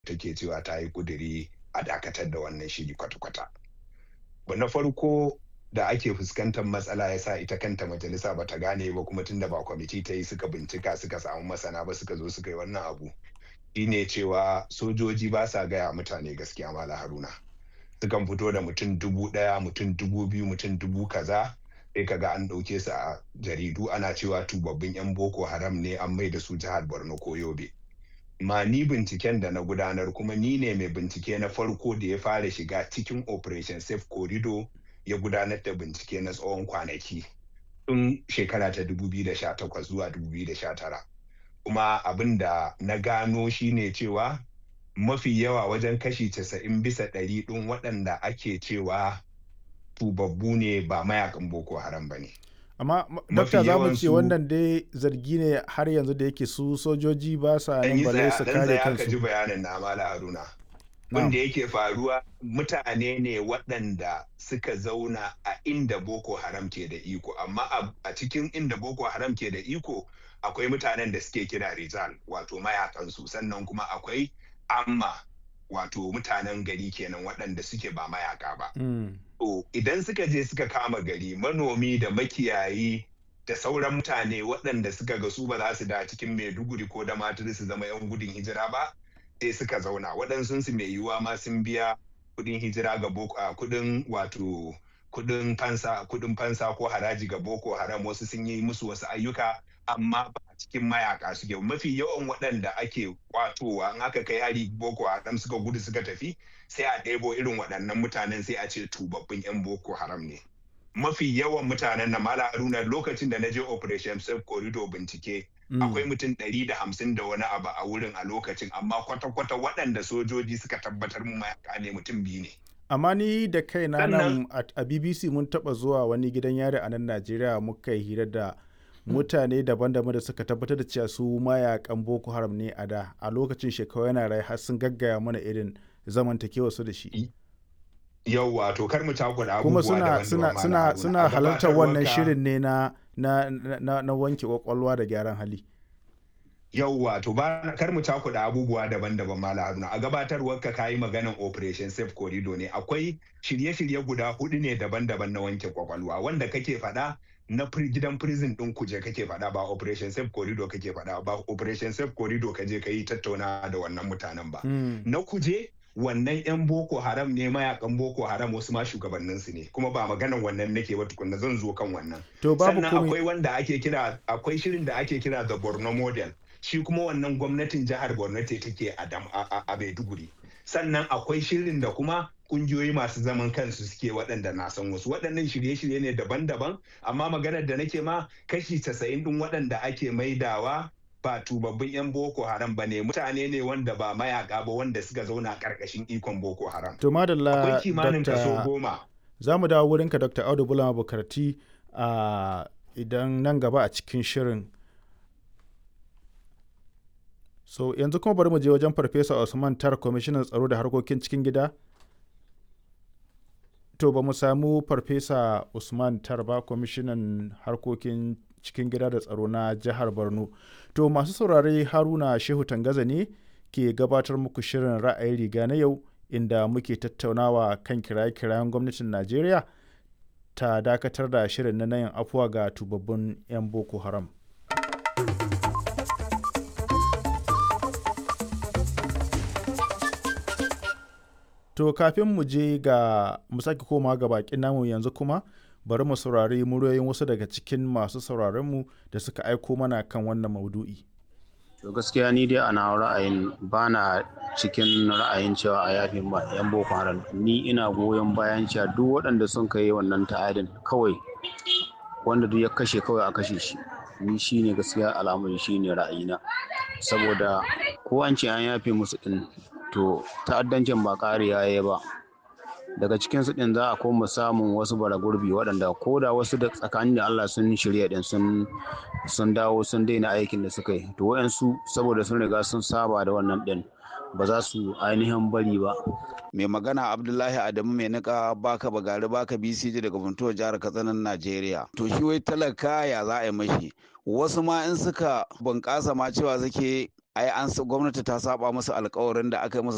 take cewa ta yi kuduri a dakatar da wannan shiri kwata-kwata. na farko da ake fuskantar matsala ya sa ita kanta majalisa ba ta gane ba kuma tunda ba kwamiti ta yi suka bincika suka samu masana ba suka zo suka yi wannan abu shine cewa sojoji ba sa gaya mutane gaskiya mala haruna sukan fito da mutum dubu ɗaya mutum dubu biyu mutum dubu kaza sai kaga an ɗauke su a jaridu ana cewa tubabbin 'yan boko haram ne an mai da su jihar borno ko yobe ma ni binciken da na gudanar kuma ni ne mai bincike na farko da ya fara shiga cikin operation safe corridor ya gudanar da bincike na tsawon kwanaki tun shekara ta 2018 zuwa 2019 kuma abin da na gano shine cewa mafi yawa wajen kashi 90 bisa ɗari ɗin waɗanda ake cewa tubabbu ne ba mayakan boko haram ba ne amma dokta za mu ce wannan dai zargi ne har yanzu da yake su sojoji ba sa nan bale su kare kansu ji bayanin na mala haruna wanda yake faruwa mutane ne waɗanda suka zauna a inda boko haram ke da iko amma a cikin inda boko haram ke da iko akwai mutanen da suke kira rizal wato mayakansu sannan kuma akwai amma wato mutanen gari kenan waɗanda suke ba mayaka ba. To idan suka je suka kama gari manomi da makiyayi da sauran mutane waɗanda suka ga su ba za su da cikin Maiduguri ko da maturi su zama 'yan gudun hijira ba sai suka zauna waɗansu su mai yiwuwa ma sun biya kuɗin hijira ga boko kuɗin wato kuɗin fansa kuɗin fansa ko haraji ga boko haram wasu sun yi musu wasu ayyuka amma ba a cikin mayaka suke mafi yawan waɗanda ake kwatowa in aka kai hari boko haram suka gudu suka tafi sai a ɗebo irin waɗannan mutanen sai a ce tubabbin 'yan boko haram ne mafi yawan mutanen na mala haruna lokacin da na je operation safe corridor bincike akwai mutum ɗari da hamsin da wani abu a wurin a lokacin amma kwata-kwata waɗanda sojoji suka tabbatar mu mayaka ne mutum biyu ne amma ni da kai na nan a bbc mun taɓa zuwa wani gidan yari a nan najeriya muka yi hira da mutane daban-daban da suka tabbatar da cewa su mayakan boko haram ne a da a lokacin shekaru yana rai har sun gaggaya mana irin zamantakewa su da shi yauwa to kar mu takura kuma suna suna suna suna halartar wannan shirin ne na na na, na wanke kwakwalwa da gyaran hali yauwa to ba kar mu cakuɗa abubuwa daban-daban mala haruna a gabatarwar ka kayi maganan operation safe corridor ne akwai shirye-shirye guda hudu ne daban-daban na wanke kwakwalwa wanda kake faɗa na gidan prison din kuje kake faɗa ba operation safe corridor kake faɗa ba operation safe corridor kaje ka yi tattauna da wannan mutanen ba na kuje wannan yan boko haram ne mayakan boko haram wasu ma shugabannin su ne kuma ba maganan wannan nake ba tukunna zan zo kan wannan to babu sannan akwai wanda ake kira akwai shirin da ake kira the Borno model shi kuma wannan gwamnatin jihar Borno ce take a a Maiduguri sannan akwai shirin da kuma kungiyoyi masu zaman kansu suke waɗanda na san wasu waɗannan shirye-shirye ne daban-daban amma maganar da nake ma kashi casa'in ɗin waɗanda ake maidawa ba tubabbin 'yan boko haram ba ne mutane ne wanda ba mayaka ba wanda suka zauna ƙarƙashin ikon boko haram to madalla akwai kimanin kaso goma za mu dawo wurinka dr audu bulama bukarti a idan nan gaba a cikin shirin so yanzu kuma bari mu je wajen farfesa usman tar kwamishinan tsaro da harkokin cikin gida to ba mu samu farfesa usman tar ba kwamishinan harkokin cikin gida da tsaro na jihar borno to masu saurare haruna shehu tangaza ne ke gabatar muku shirin ra'ayin riga na yau inda muke tattaunawa kan kiraye-kirayen gwamnatin najeriya ta dakatar da shirin na yin afuwa ga tubabbin 'yan boko haram To kafin mu je ga mu sake koma ga bakin namu yanzu kuma bari mu saurari muryoyin wasu daga cikin masu sauraronmu da suka aiko mana kan wannan maudu'i. To gaskiya ni dai ana ra'ayin bana cikin ra'ayin cewa a yafi ma yan boko haram ni ina goyon bayan cewa duk waɗanda sun kai wannan ta'adin kawai wanda duk ya kashe kawai a kashe shi ni shine gaskiya al'amari shine ra'ayina saboda ko an ce an yafe musu din to ta'addancin ba ƙariya ya ba daga cikin su din za a koma samun wasu bara gurbi waɗanda ko da wasu da tsakanin da Allah sun shirya din sun sun dawo sun daina aikin da suka yi to wayansu saboda sun riga sun saba da wannan din ba za su ainihin bari ba mai magana abdullahi adamu mai nika baka bagari baka bcj daga funtuwar jihar katsinan najeriya to shi wai talaka ya za a yi mashi wasu ma in suka bunƙasa ma cewa suke ai an gwamnati ta saba musu alkawarin da aka yi musu